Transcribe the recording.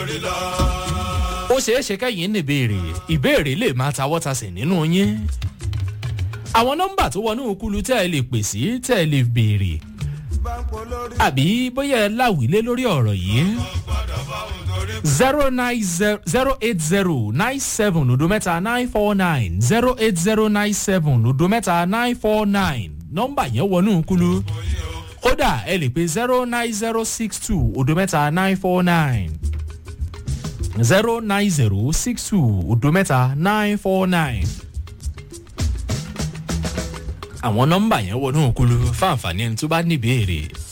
lórí lọ. ó ṣeé ṣe kẹ́yìn ní ìbéèrè ìbéèrè lè máa tawọ́tasẹ̀ nínú yín àwọn nọ́mbà tó wọnú kulu tẹ́ ẹ lè pè sí tẹ́ ẹ lè béèrè bá ń pọ̀ lórí. àbí bóyá ẹ láwìlé lórí ọ̀rọ̀ yìí gbọ́dọ̀ bá òun torí. zero nine zero zero eight zero nine seven odo mẹ́ta nine four nine zero eight zero nine seven odo mẹ́ta nine four nine nọ́mbà yẹn wọnú kulu kódà ẹ lè pe zero nine zero six two odo mẹ́ta nine four nine zero nine zero six two odo mẹ́ta nine four nine àwọn nọ́mbà yẹn wọnú kulu fáǹfààní ẹni tó bá ní ìbéèrè